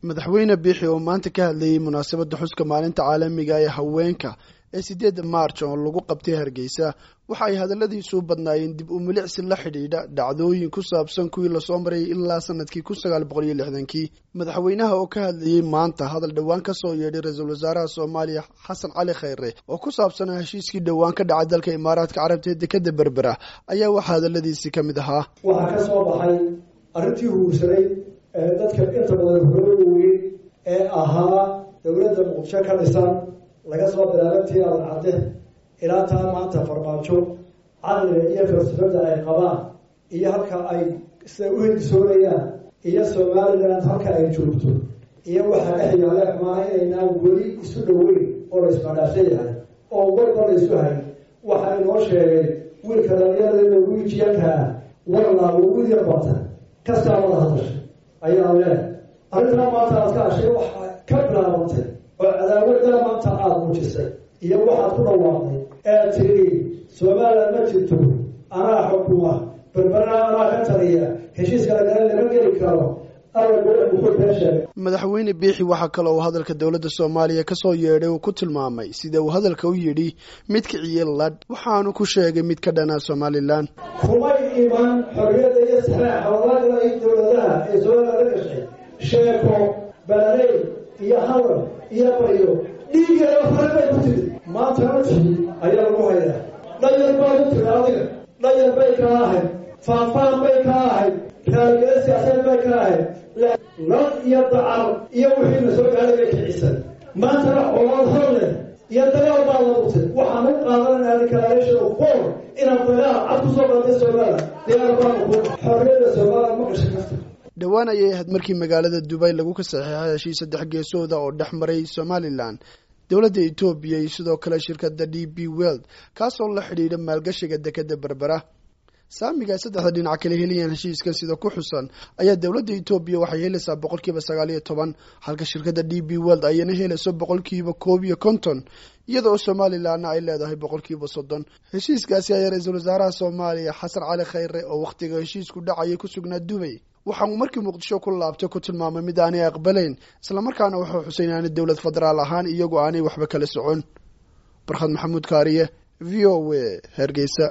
madaxweyne biixi oo maanta ka hadlayey munaasabadda xuska maalinta caalamiga ee haweenka ee sideedda maarj oo lagu qabtay hargeysa waxa ay hadalladiisu badnaayeen dib u milicsi la xidhiidha dhacdooyin ku saabsan kuwii lasoo marayay ilaa sanadkii kun sagaal boqol iyo lixdankii madaxweynaha oo ka hadlayey maanta hadal dhowaan ka soo yeedhay ra-iisul wasaaraha soomaaliya xasan cali khayre oo ku saabsanaa heshiiskii dhowaan ka dhacay dalka imaaraadka carabta ee dekadda berbera ayaa waxaa hadalladiisii ka mid ahaa waxaa ka soo baxay arrintii huursanay ee dadka inta badan horooda weyn ee ahaa dowladda muqdisho ka dhisan laga soo bilaabantii adan cadde ilaa taa maanta farmaajo caqliga iyo falsafada ay qabaan iyo halka ay sida u hindisoonayaan iyo somaliland halka ay joogto iyo waxaa dhex yaale xumaa inaynaan weli isu dhoweyn oo la ismadhaafsan yahay oo warba la isu hay waxaa inoo sheegay wiilka dhalinyarada wiijiyankaa warlaa wiil yar bata kastaa wada hadashay ayaa lee arrintaa maanta aad ka hashay waxaa ka bilaabantay oo cadaawaddaa maanta aada muujisay iyo waxaad ku dhawaaqday ee tiri somaliland ma jirto anaa xukuma berberana anaa ka taliya heshiiska lagala lama geli karo madaxweyne biixi waxaa kale uu hadalka dowladda soomaaliya ka soo yeedhay uu ku tilmaamay sida uu hadalka u yidhi mid kiciye ladh waxaanu ku sheegay mid ka dhanaa somalilan kumay iman xorriyadda iyo saxaaxa walaagala ay dowladaha ee somaliland la gashay sheeko baaley iyo hadal iyo baryo dhiigeeda fare bay ku tiri maanta naftii ayaa lagu hayaa dhayar baad u tiri adiga dhayar bay ka ahayd faanfaan bay ka ahayd raaligeeda siyaasadeed bay ka ahayd lad iyo dacar iyo wixiina soo gaaday bay kicisan maantana colaad hor leh iyo dagaal baa labutay waxaan u qaadananaa declaration for inaad dagaal cad ku soo qaatay somaliland diyaar baanu ku xorriyadda somaliland ma gashay kasta dhowaan ayay ahayd markii magaalada dubay lagu ka saxiixay heshiis saddex geesooda oo dhex maray somalilan dowladda etoobiya iyo sidoo kale shirkadda d b weld kaasoo la xidhiidha maalgashiga dekadda berbera saamiga ay saddexda dhinac kala helayaan heshiiskan sida ku xusan ayaa dowladda etoobiya waxay helaysaa boqolkiiba sagaal iyo toban halka shirkadda d b weld ayana helayso boqolkiiba koob iyo konton iyada oo somalilanna ay leedahay boqolkiiba soddon heshiiskaasi ayaa ra-iisul wasaaraha soomaaliya xasan cali khayre oo wakhtiga heshiisku dhacayay ku sugnaa dubay waxa uu markii muqdisho ku laabtay ku tilmaamay mid aanay aqbalayn islamarkaana wuxuu xusay inaanay dowlad federaal ahaan iyagoo aanay waxba kala socon barkhad maxamuud kaariye v o a hargeysa